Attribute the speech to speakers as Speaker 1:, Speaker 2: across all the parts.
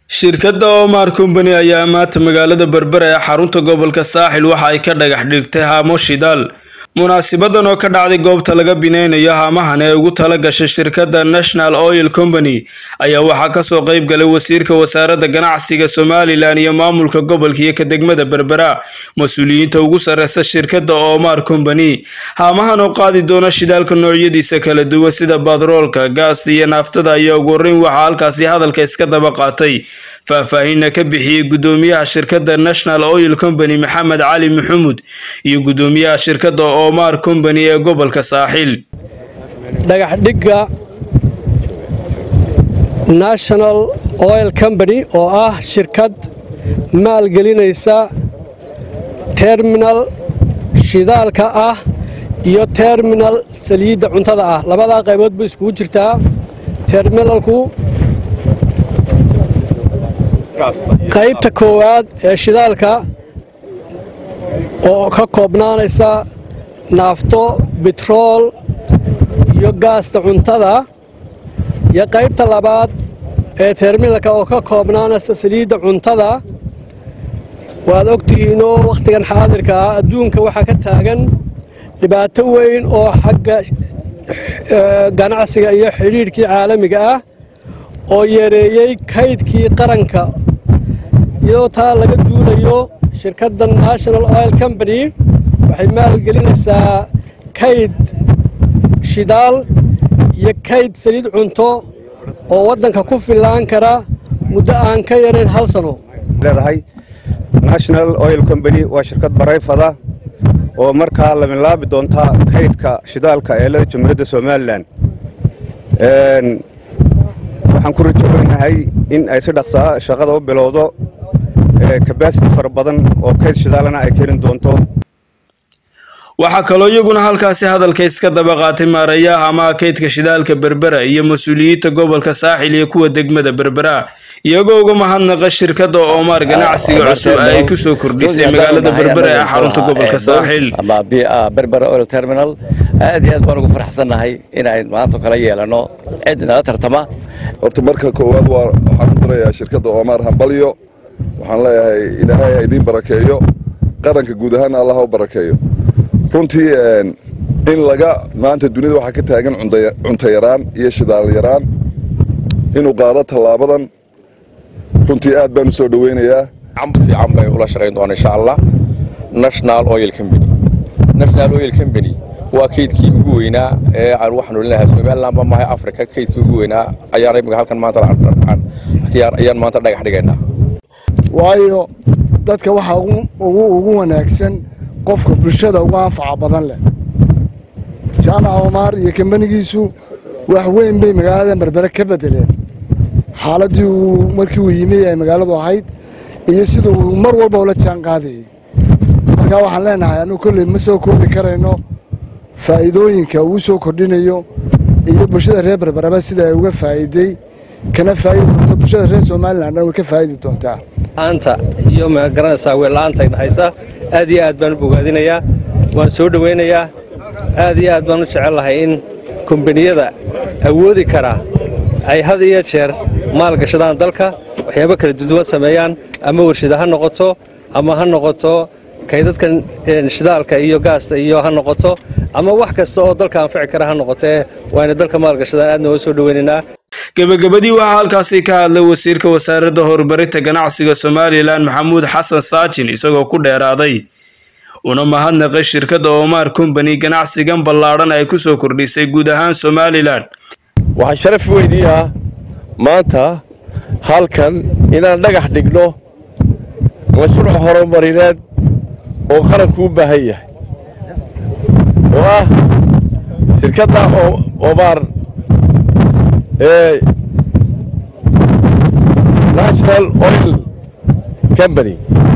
Speaker 1: shirkadda omar company ayaa maanta magaalada berbera ee xarunta gobolka saaxil waxa ay ka dhagax dhigtay haamo shidaal munaasibadan oo ka dhacday goobta laga bineynayo haamahan ee ugu tala gashay shirkadda national oil company ayaa waxaa kasoo qeyb galay wasiirka wasaaradda ganacsiga somalilan iyo maamulka gobolka iyo ka degmada berbera mas-uuliyiinta ugu sareysa shirkadda omar company haamahan oo qaadi doona shidaalka noocyadiisa kala duwan sida batroolka gaasta iyo naaftada ayaa ugu horeyn waxaa halkaasi hadalka iska daba qaatay faahfaahinna ka bixiyey gudoomiyaha shirkadda national oil company maxamed cali maxamuud iyo gudoomiyaha shirkadda omar company ee gobolka saaxil
Speaker 2: dhagaxdhigga national oil company oo ah shirkad maalgelinaysa terminal shidaalka ah iyo terminal saliidda cuntada ah labadaa qaybood bay iskugu jirtaa terminalku qaybta koowaad ee shidaalka oo ka koobnaanaysa naafto bitrool iyo gaasta cuntada iyo qaybta labaad ee terminalka oo ka koobnaanaysa saliidda cuntada waad ogtihiinoo wakhtigan xaadirka ah adduunka waxaa ka taagan dhibaato weyn oo xagga ganacsiga iyo xidhiidhkii caalamiga ah oo yareeyey kaydkii qaranka iyadoo taa laga duulayo shirkadda national oil company waxay maalgelinaysaa kayd shidaal iyo kayd saliid cunto oo waddanka ku fillaan kara muddo aan ka yarayn hal sano
Speaker 3: leedahay national oil company waa shirkad barayfada oo markaa la milaabi doonta kaydka shidaalka ee leda jamhuuriyadda somalilan waxaan ku rajoonahay in ay si dhaqsaa shaqada u bilowdo kabasiti fara badan oo kayd shidaalana ay keeni doonto
Speaker 1: waxaa kaloo iyaguna halkaasi hadalka iska daba qaatay maarayaha amaha kaydka shidaalka berbera iyo mas-uuliyiinta gobolka saaxil iyo kuwa degmada berbera iyagoo uga mahadnaqa shirkadda omar ganacsiga cusub ay kusoo kordhisay magaalada berbera ee xarunta gobolka saaxil
Speaker 4: berbera oil terminal aad iyo aad baan ugu faraxsannahay inay maanta kala yeelano cid nala tartama
Speaker 5: horta marka koowaad waxaan ku darayaa shirkadda omar hambalyo waxaan leeyahay ilaahay ha idiin barakeeyo qaranka guud ahaana allah ha u barakeeyo runtii in laga maanta dunida waxaa ka taagan cunto yaraan iyo shidaal yaraan inuu qaado tallaabadan runtii aad baan u soo dhoweynayaa
Speaker 6: camba fiican bay ula shaqayn doonaa insha allah national oil company national oil company waa kaydkii ugu weynaa ee aan waxaanu leenahay somaliland ma mahay africa kaydkii ugu weynaa ayaan imika halkan maanta ayaan maanta dhagax dhigaynaa
Speaker 7: waayo dadka waxaa ugu wanaagsan qofka bulshada uga anfaca badan leh jaamac omaar iyo kambanigiisu wax weyn bay magaalada berbere ka bedeleen xaaladdii uu markii uu yimi ay magaaladu ahayd iyo sida uu mar walba ula jaan qaadayay markaa waxaan leenahay annugu kolley ma soo koobi karayno faa'iidooyinka uu soo kordhinayo iyo bulshada reer berbereba sida ay uga faa'iiday kana faa'idi doonto bulshada reer somalilan dhan way ka faa'idi doontaa
Speaker 2: anta iyo magaranaysaa weella'aanta dhexaysa aad iyo aad baan u bogaadinayaa waan soo dhowaynayaa aad iyo aad baan u jecellahay in kombaniyada awoodi karaa ay had iyo jeer maalgashadaan dalka waxyaabo kala duduwan sameeyaan ama warshada ha noqoto ama ha noqoto kaydadkan shidaalka iyo gaasta iyo ha noqoto ama wax kasta oo dalka anfici kara ha noqotee waayna dalka maalgashadaan aadna waa soo dhowaynaynaa
Speaker 1: gebagabadii waxaa halkaasi ka hadlay wasiirka wasaaradda horumarinta ganacsiga somalilan maxamuud xasan saajin isagoo ku dheeraaday una mahadnaqay shirkadda omar company ganacsigan ballaadhan ay ku soo kordhisay guud ahaan somalilan
Speaker 8: waxaa sharaf weynii ah maanta halkan inaan dhagax dhigno mashruuc horumarineed oo qaranku u baahan yahay oo ah shirkadda omar ee national oil company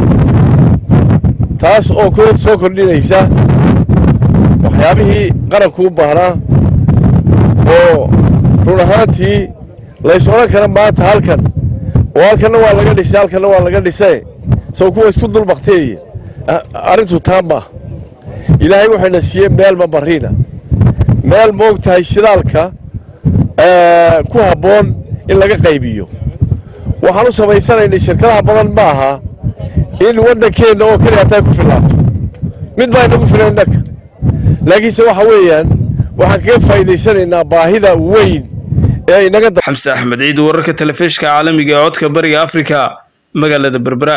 Speaker 8: taas oo soo kordhinaysa waxyaabihii qaranku u baahnaa oo run ahaantii lays odhan kara maanta halkan oo halkanna waa laga dhisay halkanna waa laga dhisay sow kuwa isku dulbakteeya arrintu taa maaha ilaahay wuxuuna siiyey meel mamariina meel moog tahay shidaalka ku habboon in laga qaybiyo waxaan u samaysanaynay shirkadaha badan ma aha in waddankeenna oo keliya hataa ku filaato mid baa inagu filan innaka laakiinse waxa weeyaan waxaan kaga faa'iidaysanaynaa baahida weyn ee inaga
Speaker 1: xamse axmed ciid wararka telefishka caalamiga ee codka bariga afrika magaalada berbera